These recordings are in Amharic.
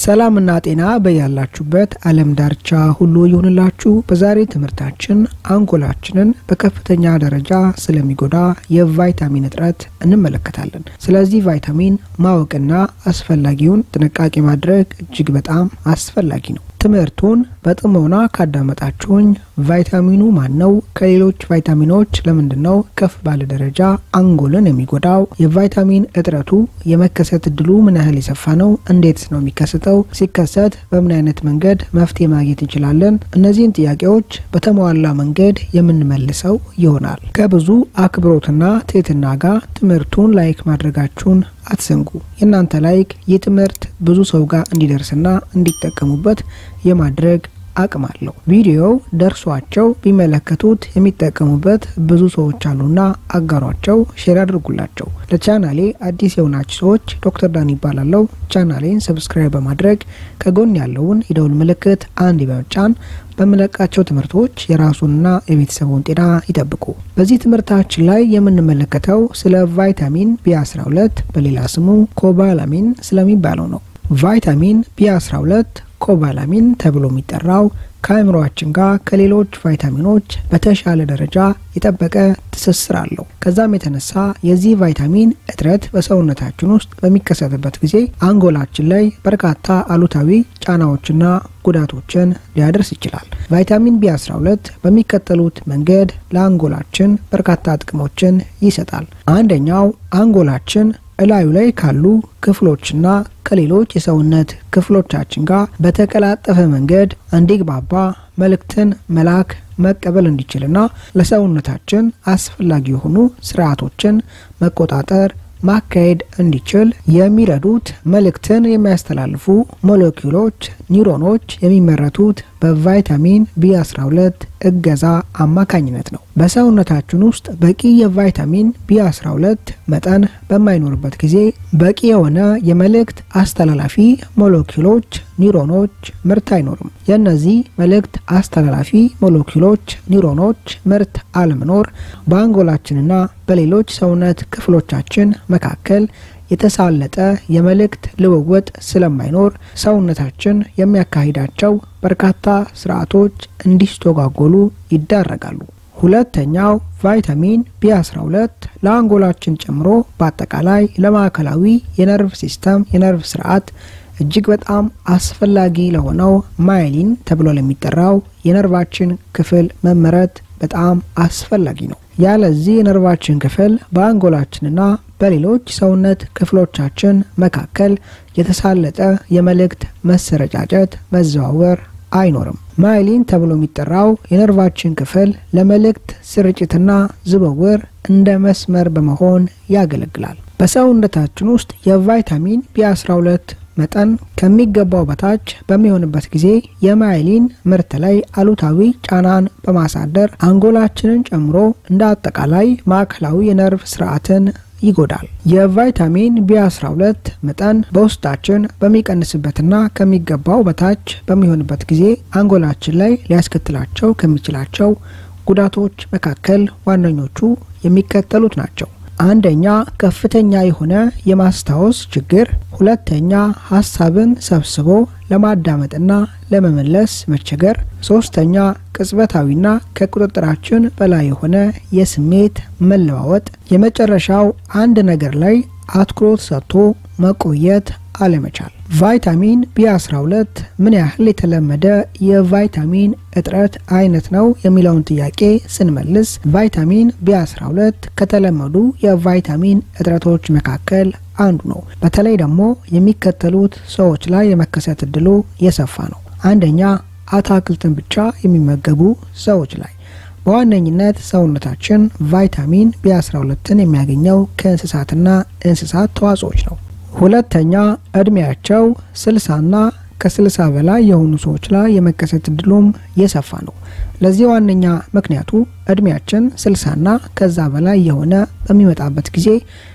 ሰላምና ጤና በያላችሁበት ዓለም ዳርቻ ሁሉ ይሁንላችሁ። በዛሬ ትምህርታችን አንጎላችንን በከፍተኛ ደረጃ ስለሚጎዳ የቫይታሚን እጥረት እንመለከታለን። ስለዚህ ቫይታሚን ማወቅና አስፈላጊውን ጥንቃቄ ማድረግ እጅግ በጣም አስፈላጊ ነው። ትምህርቱን በጥሞና ካዳመጣችሁኝ ቫይታሚኑ ማን ነው? ከሌሎች ቫይታሚኖች ለምንድን ነው ከፍ ባለ ደረጃ አንጎልን የሚጎዳው? የቫይታሚን እጥረቱ የመከሰት እድሉ ምን ያህል የሰፋ ነው? እንዴትስ ነው የሚከሰተው? ሲከሰት በምን አይነት መንገድ መፍትሄ ማግኘት እንችላለን? እነዚህን ጥያቄዎች በተሟላ መንገድ የምንመልሰው ይሆናል። ከብዙ አክብሮትና ትህትና ጋር ትምህርቱን ላይክ ማድረጋችሁን አትዘንጉ። የእናንተ ላይክ ይህ ትምህርት ብዙ ሰው ጋር እንዲደርስና እንዲጠቀሙበት የማድረግ አቅም አለው። ቪዲዮው ደርሷቸው ቢመለከቱት የሚጠቀሙበት ብዙ ሰዎች አሉና አጋሯቸው፣ ሼር አድርጉላቸው። ለቻናሌ አዲስ የሆናችሁ ሰዎች ዶክተር ዳን ይባላለው። ቻናሌን ሰብስክራይብ በማድረግ ከጎን ያለውን የደውል ምልክት አንድ በመጫን በምለቃቸው ትምህርቶች የራሱንና የቤተሰቡን ጤና ይጠብቁ። በዚህ ትምህርታችን ላይ የምንመለከተው ስለ ቫይታሚን ቢ12 በሌላ ስሙ ኮባላሚን ስለሚባለው ነው። ቫይታሚን ቢ12 ኮባላሚን ተብሎ የሚጠራው ከአእምሯችን ጋር ከሌሎች ቫይታሚኖች በተሻለ ደረጃ የጠበቀ ትስስር አለው። ከዛም የተነሳ የዚህ ቫይታሚን እጥረት በሰውነታችን ውስጥ በሚከሰትበት ጊዜ አንጎላችን ላይ በርካታ አሉታዊ ጫናዎችና ጉዳቶችን ሊያደርስ ይችላል። ቫይታሚን ቢ12 በሚከተሉት መንገድ ለአንጎላችን በርካታ ጥቅሞችን ይሰጣል። አንደኛው አንጎላችን እላዩ ላይ ካሉ ክፍሎችና ከሌሎች የሰውነት ክፍሎቻችን ጋር በተቀላጠፈ መንገድ እንዲግባባ መልእክትን መላክ መቀበል እንዲችልና ለሰውነታችን አስፈላጊ የሆኑ ስርዓቶችን መቆጣጠር ማካሄድ እንዲችል የሚረዱት መልእክትን የሚያስተላልፉ ሞለኪውሎች ኒውሮኖች የሚመረቱት በቫይታሚን ቢ12 እገዛ አማካኝነት ነው። በሰውነታችን ውስጥ በቂ የቫይታሚን ቢ12 መጠን በማይኖርበት ጊዜ በቂ የሆነ የመልእክት አስተላላፊ ሞለኪውሎች ኒውሮኖች ምርት አይኖርም። የእነዚህ መልእክት አስተላላፊ ሞለኪውሎች ኒውሮኖች ምርት አለመኖር በአንጎላችንና በሌሎች ሰውነት ክፍሎቻችን መካከል የተሳለጠ የመልእክት ልውውጥ ስለማይኖር ሰውነታችን የሚያካሂዳቸው በርካታ ስርዓቶች እንዲስተጓጎሉ ይዳረጋሉ። ሁለተኛው ቫይታሚን ቢ12 ለአንጎላችን ጨምሮ በአጠቃላይ ለማዕከላዊ የነርቭ ሲስተም የነርቭ ስርዓት እጅግ በጣም አስፈላጊ ለሆነው ማይሊን ተብሎ ለሚጠራው የነርቫችን ክፍል መመረት በጣም አስፈላጊ ነው። ያለዚህ የነርቫችን ክፍል በአንጎላችንና በሌሎች ሰውነት ክፍሎቻችን መካከል የተሳለጠ የመልእክት መሰረጫጨት፣ መዘዋወር አይኖርም። ማይሊን ተብሎ የሚጠራው የነርቫችን ክፍል ለመልእክት ስርጭትና ዝውውር እንደ መስመር በመሆን ያገለግላል። በሰውነታችን ውስጥ የቫይታሚን ቢ12 መጠን ከሚገባው በታች በሚሆንበት ጊዜ የማይሊን ምርት ላይ አሉታዊ ጫናን በማሳደር አንጎላችንን ጨምሮ እንደ አጠቃላይ ማዕከላዊ የነርቭ ስርዓትን ይጎዳል። የቫይታሚን ቢ12 መጠን በውስጣችን በሚቀንስበትና ከሚገባው በታች በሚሆንበት ጊዜ አንጎላችን ላይ ሊያስከትላቸው ከሚችላቸው ጉዳቶች መካከል ዋነኞቹ የሚከተሉት ናቸው። አንደኛ ከፍተኛ የሆነ የማስታወስ ችግር፣ ሁለተኛ ሀሳብን ሰብስቦ ለማዳመጥና ለመመለስ መቸገር፣ ሶስተኛ ቅጽበታዊና ከቁጥጥራችን በላይ የሆነ የስሜት መለዋወጥ፣ የመጨረሻው አንድ ነገር ላይ አትኩሮት ሰጥቶ መቆየት አለመቻል። ቫይታሚን ቢ12 ምን ያህል የተለመደ የቫይታሚን እጥረት አይነት ነው የሚለውን ጥያቄ ስንመልስ ቫይታሚን ቢ12 ከተለመዱ የቫይታሚን እጥረቶች መካከል አንዱ ነው። በተለይ ደግሞ የሚከተሉት ሰዎች ላይ የመከሰት እድሉ የሰፋ ነው። አንደኛ አትክልትን ብቻ የሚመገቡ ሰዎች ላይ በዋነኝነት ሰውነታችን ቫይታሚን ቢ12ን የሚያገኘው ከእንስሳትና እንስሳት ተዋጽኦች ነው። ሁለተኛ እድሜያቸው ስልሳና ከስልሳ በላይ የሆኑ ሰዎች ላይ የመከሰት እድሉም የሰፋ ነው። ለዚህ ዋነኛ ምክንያቱ እድሜያችን ስልሳና ከዛ በላይ የሆነ በሚመጣበት ጊዜ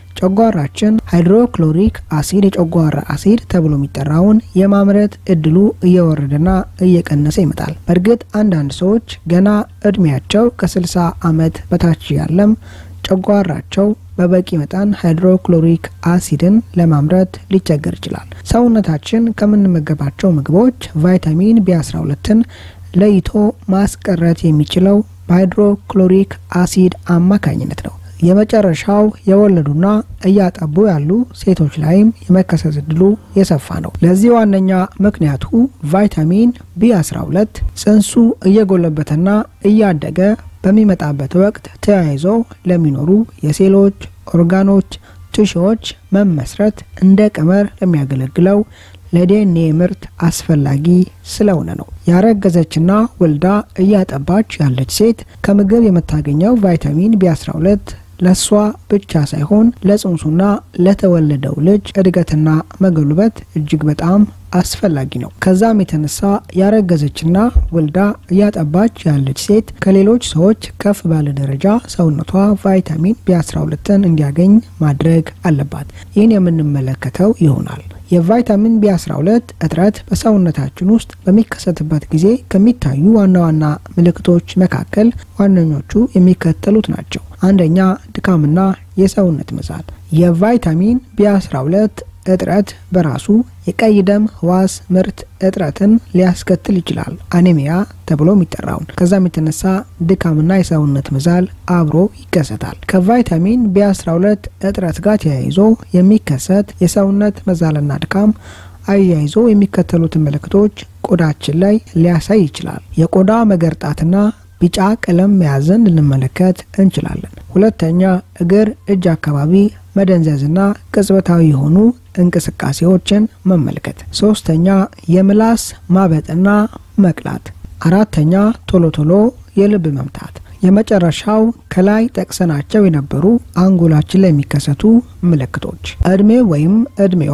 ጨጓራችን ሃይድሮክሎሪክ አሲድ የጨጓራ አሲድ ተብሎ የሚጠራውን የማምረት እድሉ እየወረደና እየቀነሰ ይመጣል። በእርግጥ አንዳንድ ሰዎች ገና እድሜያቸው ከ60 ዓመት በታች ያለም ጨጓራቸው በበቂ መጠን ሃይድሮክሎሪክ አሲድን ለማምረት ሊቸገር ይችላል። ሰውነታችን ከምንመገባቸው ምግቦች ቫይታሚን ቢ12ን ለይቶ ማስቀረት የሚችለው በሃይድሮክሎሪክ አሲድ አማካኝነት ነው። የመጨረሻው የወለዱና እያጠቡ ያሉ ሴቶች ላይም የመከሰት እድሉ የሰፋ ነው። ለዚህ ዋነኛ ምክንያቱ ቫይታሚን ቢ12 ጽንሱ እየጎለበተና እያደገ በሚመጣበት ወቅት ተያይዞ ለሚኖሩ የሴሎች ኦርጋኖች፣ ቲሹዎች መመስረት እንደ ቀመር ለሚያገለግለው ለዲኤንኤ ምርት አስፈላጊ ስለሆነ ነው። ያረገዘችና ወልዳ እያጠባች ያለች ሴት ከምግብ የምታገኘው ቫይታሚን ቢ12 ለእሷ ብቻ ሳይሆን ለጽንሱና ለተወለደው ልጅ እድገትና መጎልበት እጅግ በጣም አስፈላጊ ነው። ከዛም የተነሳ ያረገዘችና ወልዳ እያጠባች ያለች ሴት ከሌሎች ሰዎች ከፍ ባለ ደረጃ ሰውነቷ ቫይታሚን ቢ12ን እንዲያገኝ ማድረግ አለባት። ይህን የምንመለከተው ይሆናል። የቫይታሚን ቢ12 እጥረት በሰውነታችን ውስጥ በሚከሰትበት ጊዜ ከሚታዩ ዋና ዋና ምልክቶች መካከል ዋነኞቹ የሚከተሉት ናቸው። አንደኛ፣ ድካምና የሰውነት መዛል። የቫይታሚን ቢ12 እጥረት በራሱ የቀይ ደም ህዋስ ምርት እጥረትን ሊያስከትል ይችላል፣ አኔሚያ ተብሎ የሚጠራውን። ከዛም የተነሳ ድካምና የሰውነት መዛል አብሮ ይከሰታል። ከቫይታሚን ቢ12 እጥረት ጋር ተያይዞ የሚከሰት የሰውነት መዛልና ድካም አያይዞ የሚከተሉትን ምልክቶች ቆዳችን ላይ ሊያሳይ ይችላል። የቆዳ መገርጣትና ቢጫ ቀለም መያዝን ልንመለከት እንችላለን። ሁለተኛ እግር፣ እጅ አካባቢ መደንዘዝና ቅጽበታዊ የሆኑ እንቅስቃሴዎችን መመልከት። ሶስተኛ የምላስ ማበጥና መቅላት። አራተኛ ቶሎ ቶሎ የልብ መምታት። የመጨረሻው ከላይ ጠቅሰናቸው የነበሩ አንጎላችን ላይ የሚከሰቱ ምልክቶች። እድሜ ወይም እድሜዋ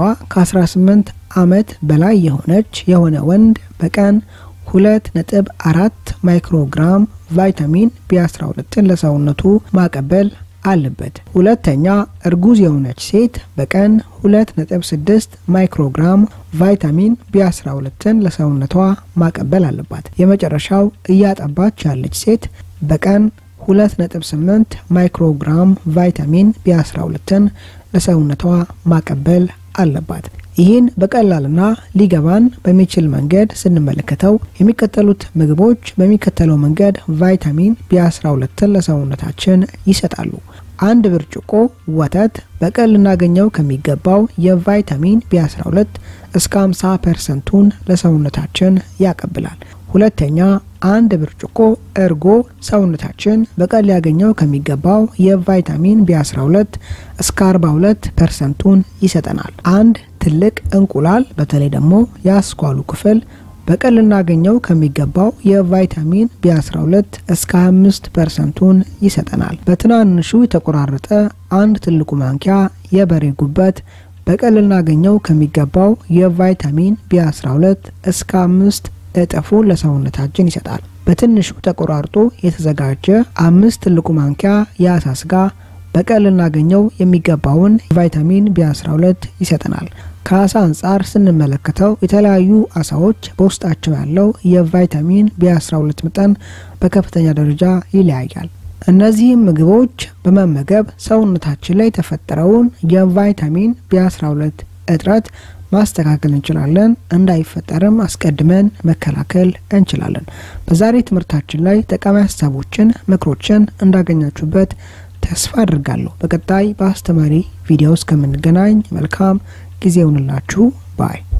ከ18 ዓመት በላይ የሆነች የሆነ ወንድ በቀን ሁለት ነጥብ አራት ማይክሮግራም ቫይታሚን ቢ12ን ለሰውነቱ ማቀበል አለበት። ሁለተኛ እርጉዝ የሆነች ሴት በቀን ሁለት ነጥብ ስድስት ማይክሮግራም ቫይታሚን ቢ12ን ለሰውነቷ ማቀበል አለባት። የመጨረሻው እያጠባች ያለች ሴት በቀን ሁለት ነጥብ ስምንት ማይክሮግራም ቫይታሚን ቢ12ን ለሰውነቷ ማቀበል አለባት። ይህን በቀላልና ሊገባን በሚችል መንገድ ስንመለከተው የሚከተሉት ምግቦች በሚከተለው መንገድ ቫይታሚን ቢ12ን ለሰውነታችን ይሰጣሉ። አንድ ብርጭቆ ወተት በቀን ልናገኘው ከሚገባው የቫይታሚን ቢ12 እስከ 50 ፐርሰንቱን ለሰውነታችን ያቀብላል። ሁለተኛ አንድ ብርጭቆ እርጎ ሰውነታችን በቀን ሊያገኘው ከሚገባው የቫይታሚን ቢ12 እስከ 42 ፐርሰንቱን ይሰጠናል። አንድ ትልቅ እንቁላል በተለይ ደግሞ የአስኳሉ ክፍል በቀን ልናገኘው ከሚገባው የቫይታሚን ቢ12 እስከ 25 ፐርሰንቱን ይሰጠናል። በትናንሹ የተቆራረጠ አንድ ትልቁ ማንኪያ የበሬ ጉበት በቀን ልናገኘው ከሚገባው የቫይታሚን ቢ12 እስከ 5 እጥፉን ለሰውነታችን ይሰጣል። በትንሹ ተቆራርጦ የተዘጋጀ አምስት ትልቁ ማንኪያ የአሳ ስጋ በቀን ልናገኘው የሚገባውን ቫይታሚን ቢ12 ይሰጠናል። ከአሳ አንጻር ስንመለከተው የተለያዩ አሳዎች በውስጣቸው ያለው የቫይታሚን ቢ12 መጠን በከፍተኛ ደረጃ ይለያያል። እነዚህም ምግቦች በመመገብ ሰውነታችን ላይ የተፈጠረውን የቫይታሚን ቢ12 እጥረት ማስተካከል እንችላለን። እንዳይፈጠርም አስቀድመን መከላከል እንችላለን። በዛሬ ትምህርታችን ላይ ጠቃሚ ሀሳቦችን፣ ምክሮችን እንዳገኛችሁበት ተስፋ አድርጋለሁ። በቀጣይ በአስተማሪ ቪዲዮ እስከምንገናኝ መልካም ጊዜ ይሁንላችሁ ባይ